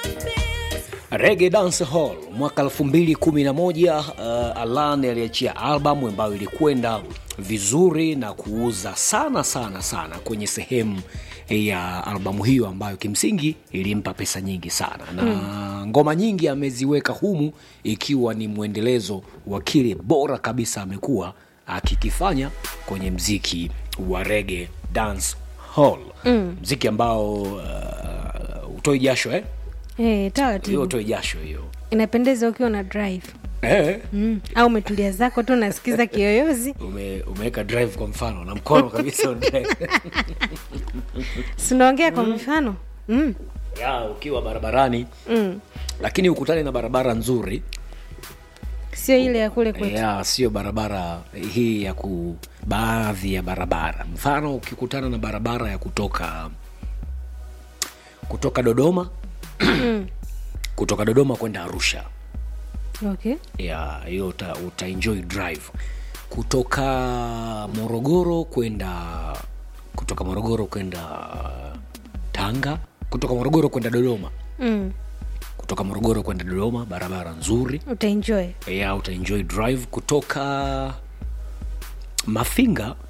Reggae Dance Hall mwaka 2011, uh, Alan aliachia albamu ambayo ilikwenda vizuri na kuuza sana sana sana kwenye sehemu ya albamu hiyo ambayo kimsingi ilimpa pesa nyingi sana na mm. ngoma nyingi ameziweka humu ikiwa ni mwendelezo wa kile bora kabisa amekuwa akikifanya kwenye mziki wa Reggae Dance Hall mm. mziki ambao uh, utoi jasho eh? Eh, hiyo taratibu utoi jasho hiyo inapendeza ukiwa na drive eh? mm. au umetulia zako tu unasikiza kiyoyozi ume, umeweka drive kwa mfano na mkono kabisa on drive. sinaongea kwa mfano mm. ya ukiwa barabarani Mm. lakini ukutane na barabara nzuri sio ile ya kule kwetu ya sio barabara hii ya ku baadhi ya barabara mfano ukikutana na barabara ya kutoka kutoka dodoma kutoka dodoma kwenda arusha okay ya hiyo uta, utaenjoy drive kutoka morogoro kwenda kutoka morogoro kwenda tanga kutoka morogoro kwenda dodoma mm. kutoka morogoro kwenda dodoma barabara nzuri utaenjoy ya utaenjoy drive kutoka mafinga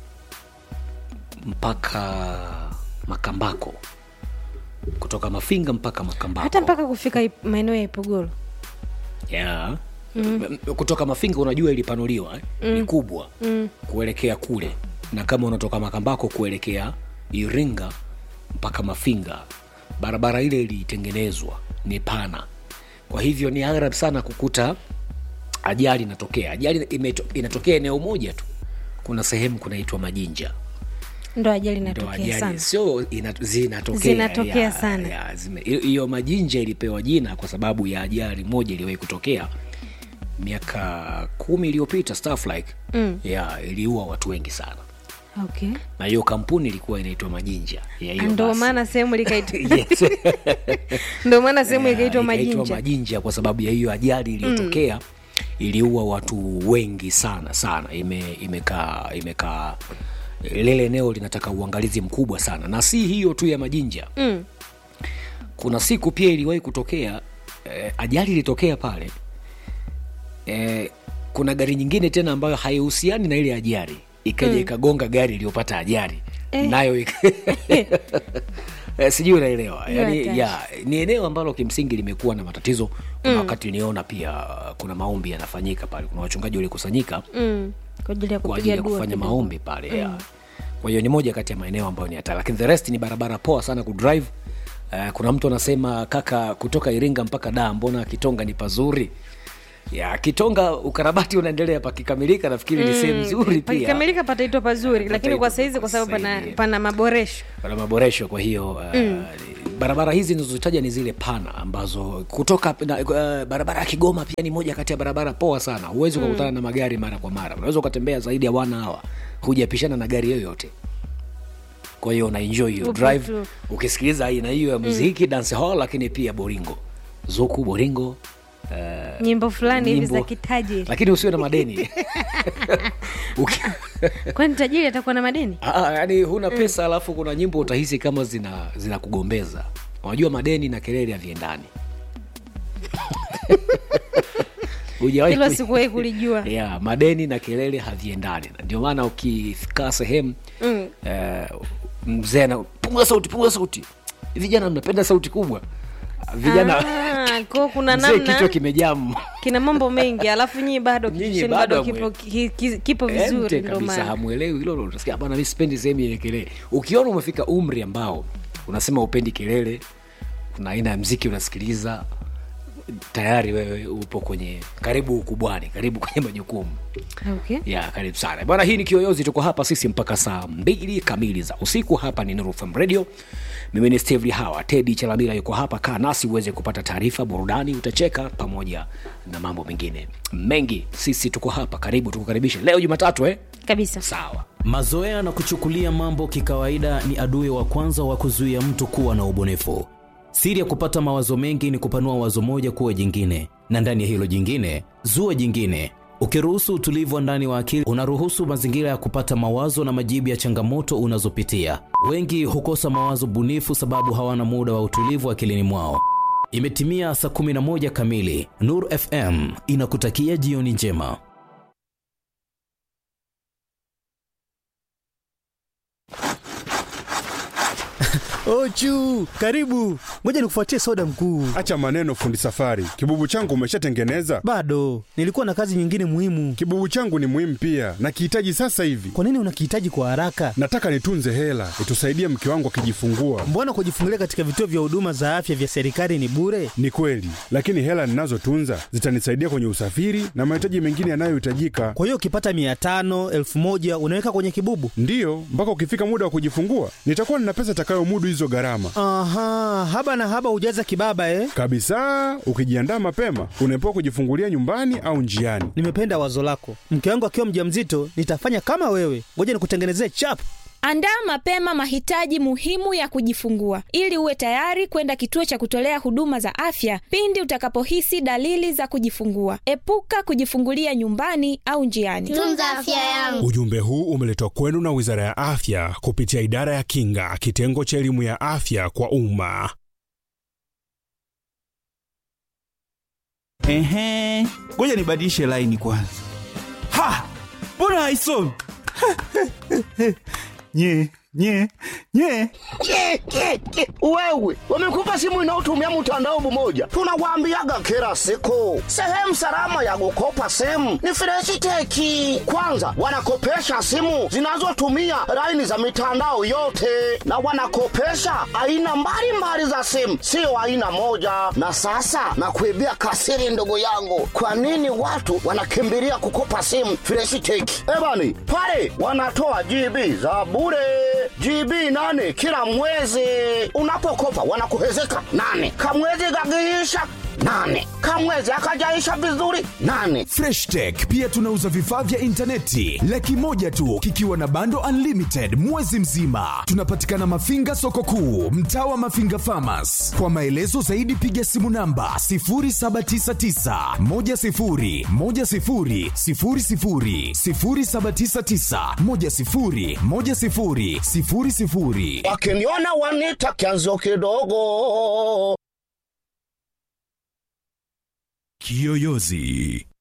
mpaka makambako kutoka mafinga mpaka makambako hata mpaka kufika Ip- maeneo ya ipogoro yeah. mm. kutoka mafinga unajua ilipanuliwa eh? mm. ni kubwa mm. kuelekea kule na kama unatoka makambako kuelekea iringa mpaka mafinga barabara ile ilitengenezwa ni pana kwa hivyo ni aghrab sana kukuta ajali inatokea ajali imeto, inatokea eneo moja tu kuna sehemu kunaitwa majinja ndo ajali ndo inatokea ajali sana sio ina, zinatokea Zinatokea ya- sana. ya, zime- hiyo- hiyo majinja ilipewa jina kwa sababu ya ajali moja iliwahi kutokea miaka kumi iliyopita stuff like mm. ya iliua watu wengi sana okay na hiyo kampuni ilikuwa inaitwa majinja ya hiyo ndo basi. maana sehemu likaitwa yes. ndo maana sehemu ikaitwa Ikaitwa majinja majinja kwa sababu ya hiyo ajali iliyotokea iliua watu wengi sana sana ime imekaa imekaa lile eneo linataka uangalizi mkubwa sana na si hiyo tu ya majinja mm. kuna siku pia iliwahi kutokea eh, ajali ilitokea pale eh, kuna gari nyingine tena ambayo haihusiani na ile ajali ikaja mm. ikagonga gari iliyopata ajali Eh. nayo ika- Eh, sijui unaelewa Hiyo yani, hatari. ya ni eneo ambalo kimsingi limekuwa na matatizo kuna wakati niona pia uh, kuna maombi yanafanyika pale kuna wachungaji walikusanyika Mm. kwa ajili ya kwa ajili kupiga ya dua kufanya kidogo. maombi pale mm. ya. kwa hiyo ni moja kati ya maeneo ambayo ni hatari lakini the rest ni barabara poa sana kudrive uh, kuna mtu anasema kaka kutoka iringa mpaka daa mbona kitonga ni pazuri ya kitonga ukarabati unaendelea pakikamilika nafikiri ni sehemu nzuri pia pakikamilika pataitwa pazuri lakini kwa saizi kwa sababu pana, Saizi. pana maboresho pana maboresho kwa hiyo uh, barabara hizi nizozitaja ni zile pana ambazo kutoka na, uh, barabara ya kigoma pia ni moja kati ya barabara poa sana huwezi ukakutana na magari mara kwa mara unaweza ukatembea zaidi ya wana hawa hujapishana na gari yoyote kwa hiyo unaenjoy hiyo Upo drive tu. ukisikiliza aina hiyo ya muziki dance hall lakini pia boringo zuku boringo uh, nyimbo fulani hivi za nyimbo- kitajiri lakini usiwe na madeni Uki- kwani tajiri atakuwa na madeni Ah, yani huna pesa alafu kuna nyimbo utahisi kama zina zina kugombeza unajua madeni na kelele haviendani Hujawahi hilo ku- sikuwahi kulijua yeah, madeni na kelele haviendani Na ndio maana ukikaa sehemu Mm. eh, mzee ana punguza sauti punguza sauti vijana mnapenda sauti kubwa vijana Ah, kwa kuna mzee kichwa namna kimejamu kina mambo mengi alafu nyii bado Nyinyi kisheni bado bado kipo, ki, ki, kipo Ente vizuri ndo kabisa maana hamwelewi hilo utasikia bana mi sipendi sehemu yenye kelele ukiona umefika umri ambao unasema upendi kelele kuna aina ya mziki unasikiliza tayari wewe upo kwenye karibu ukubwani karibu kwenye majukumu okay. ya karibu sana bwana hii ni kiyoyozi tuko hapa sisi mpaka saa mbili kamili za usiku hapa ni Nuru FM radio mimi ni steve hawa tedi chalamila yuko hapa kaa nasi uweze kupata taarifa burudani utacheka pamoja na mambo mengine mengi sisi tuko hapa karibu tukukaribishe leo jumatatu eh? kabisa sawa Mazoea na kuchukulia mambo kikawaida ni adui wa kwanza wa kuzuia mtu kuwa na ubunifu. Siri ya kupata mawazo mengi ni kupanua wazo moja kuwa jingine, na ndani ya hilo jingine zua jingine. Ukiruhusu utulivu wa ndani wa akili, unaruhusu mazingira ya kupata mawazo na majibu ya changamoto unazopitia. Wengi hukosa mawazo bunifu sababu hawana muda wa utulivu akilini mwao. Imetimia saa 11 kamili. Nur FM inakutakia jioni njema. Ochu, karibu. Ngoja nikufuatie soda mkuu. Acha maneno fundi safari. Kibubu changu umeshatengeneza? Bado nilikuwa na kazi nyingine muhimu. Kibubu changu ni muhimu pia, nakihitaji sasa hivi. Kwa nini unakihitaji kwa haraka? Nataka nitunze hela itusaidie mke wangu akijifungua. Mbona kujifungulia katika vituo vya huduma za afya vya serikali ni bure? Ni kweli, lakini hela ninazotunza zitanisaidia kwenye usafiri na mahitaji mengine yanayohitajika. Kwa hiyo ukipata mia tano elfu moja unaweka kwenye kibubu? Ndiyo, mpaka ukifika muda wa kujifungua nitakuwa nina pesa itakayomudu hizo gharama Aha, haba na haba hujaza kibaba eh? kabisa. Ukijiandaa mapema, unaepuka kujifungulia nyumbani au njiani. Nimependa wazo lako. Mke wangu akiwa mjamzito, nitafanya kama wewe. Ngoja nikutengenezee chap. Andaa mapema mahitaji muhimu ya kujifungua ili uwe tayari kwenda kituo cha kutolea huduma za afya pindi utakapohisi dalili za kujifungua. Epuka kujifungulia nyumbani au njiani. Tunza afya yangu. Ujumbe huu umeletwa kwenu na Wizara ya Afya kupitia Idara ya Kinga, kitengo cha elimu ya afya kwa umma. Ehe, ngoja nibadilishe laini kwanza. Ha, mbona haisomi? nye nye nye Ke, ke, ke. Wewe wamekupa simu inayotumia mtandao mmoja, tunawaambiaga kila siku, sehemu salama ya kukopa simu ni Freshiteki. Kwanza wanakopesha simu zinazotumia laini za mitandao yote, na wanakopesha aina mbalimbali za simu, sio aina moja. Na sasa nakuibia kasiri, ndugu yangu, kwa nini watu wanakimbilia kukopa simu Freshiteki? Ebani pale wanatoa GB za bure GB nane kila mwezi. Unapokopa wanakuhezeka nane, kamwezi kakiisha nane, kamwezi akajaisha vizuri nane. Fresh Tech pia tunauza vifaa vya intaneti laki moja tu kikiwa na bando unlimited mwezi mzima. Tunapatikana Mafinga soko kuu, mtaa wa Mafinga Farmers. Kwa maelezo zaidi piga simu namba 0799 10 10 00 0799 10 10 00. Wakiniona wanita kianzio kidogo. Kiyoyozi